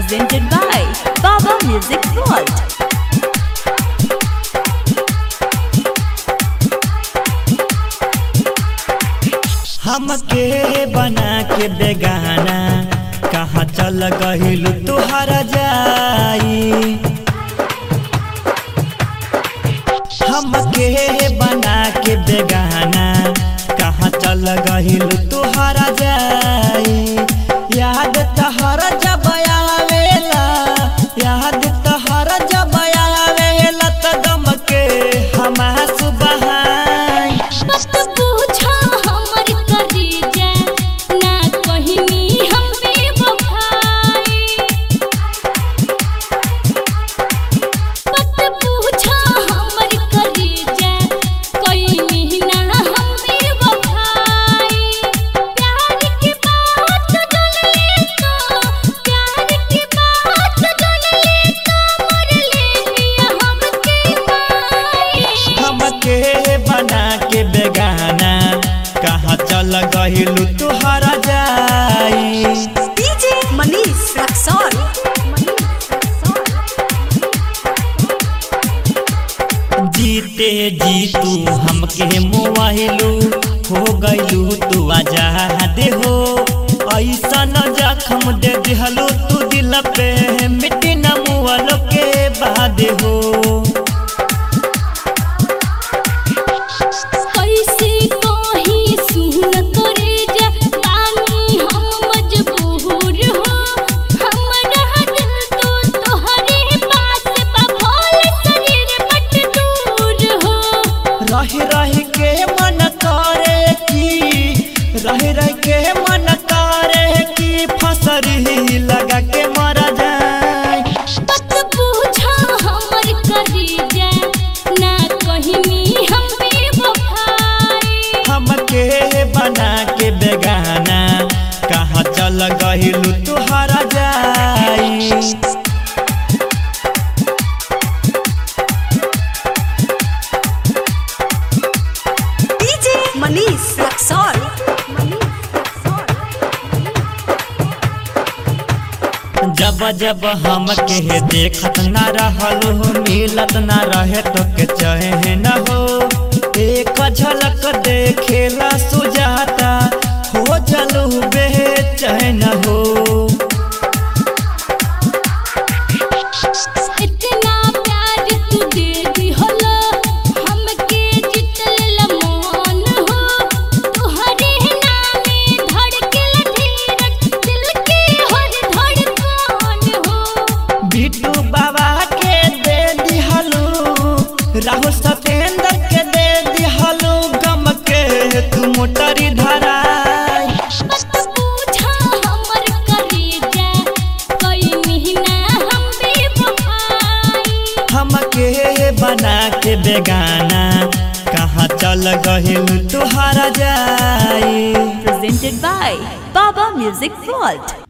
presented by Baba Music Vault. हमके बना के बेगाना कहाँ चल गहिलू तुहरा जाई हमके बना के बेगाना कहाँ चल गहिलू तुहरा जाई याद तहरा जब आवेला याद तहरा जब आवेला त गम के हमास बहाई मत पूछा हमर कलेजा ना कहिनी हम बेवफाई मत पूछा हमर कलेजा कहिनी ना हम बेवफाई प्यार की बात जन ले तो प्यार की बात जन ले तो मर ले हमके माई हमके बना के बेगाना कहाँ चल गहिलू तुहरा जाई DJ Manish Raxol. जीते जी तू हमके मोबाइलू हो गइलू तू आजाद हो ऐसन जखम दे दिहलू तू दिल पे मिट्टी न मुआलो के बाद हो कैसे कहीं सुन करे जा तानी हम मजबूर हो हमरा दिल तो तोहरे पास बा भोल शरीर बट दूर हो रह रह के मन करे की रह रह के मन करे की फसरी लगा के मर जाए मत पूछा हमर करे जा ना कहिनी हम बेवफाई हमके बना के बेगाना कहाँ चल गहिलू तुहरा जाई DJ Manish Raxol. जब जब हमके देखत न रहल हो मिलत न रहे तो के चहे न हो एक झलक देखेला सुजाता हो जलू बेचैन हो इतना प्यार तू दे दिहलो हमके जितल मन हो तुहरे नामे धड़कल धीरज दिल के हर धड़कन हो बिट्टू बाबा के दे दिहलू राहुल सतेंद्र के दे दिहलू गम के तू मोटरी धराई मत पूछा हमर कलेजा कोई महीना हम बेवफाई हमके बना के बेगाना कहाँ चल गहिलू तुहरा जाई Presented by Baba Music Vault.